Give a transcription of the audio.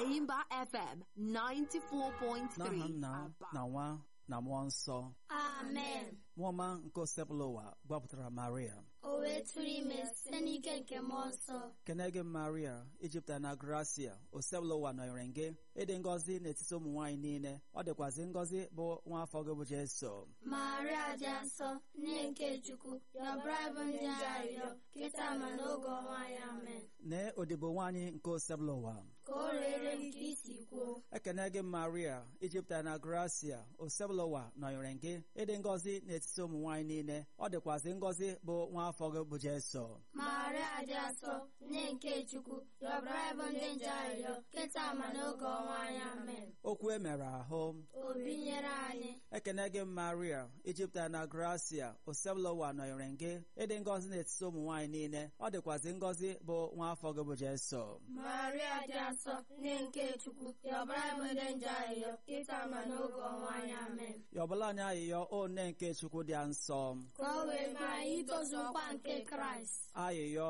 Aimba FM 94.3. n'aha nna Aba. na nwa na mmụọ nsọ amen nwaọma nke osepụla ụwa gbapụtara maria o wee tụrụ ime site n'ike nke mmụọ nsọ kene gị maria ijupụtara na gracia osepụla ụwa nọnyere gị ịdị ngọzi n'etiti ụmụ nwaanyị niile ọ dịkwazị ngọzi bụ nwa afọ gị bụ jeso maria dị nsọ nne nke chukwu yọbara bụ ndị arịrịọ kịta ma n'oge ọnwa ya amen nee odibo nwaanyị nke osepụla ụwa ka o rere m ka isi kwuo ekene gị maria ijupụtara na gracia osebụla ụwa nọnyere gị ịdị ngọzi n'etiti ụmụ nwaanyị niile ọ dịkwazị ngọzi bụ nwa afọ gị bụ jeso maria dị nsọ nne nke chukwu yọbara bụ ndị nje arịrịọ kịta ma n'oge ọnwa ya amen okwu e mere ahụ obi nyere anyị ekene gị maria ijupụtara na gracia osebụla ụwa nọnyere gị ịdị ngọzi n'etiti ụmụ nwaanyị niile ọ dịkwazị ngọzi bụ nwa afọ gị bụ jeso maria dị nsọ nne nke chukwu yọbara bụ ndị nje arịrịọ kịta ma n'oge ọnwa ya amen yọbụla anyị ayịyọ o nne nke chukwu dị nsọ ka o wee mee anyị itozu nkwa nke kraịst ayịyọ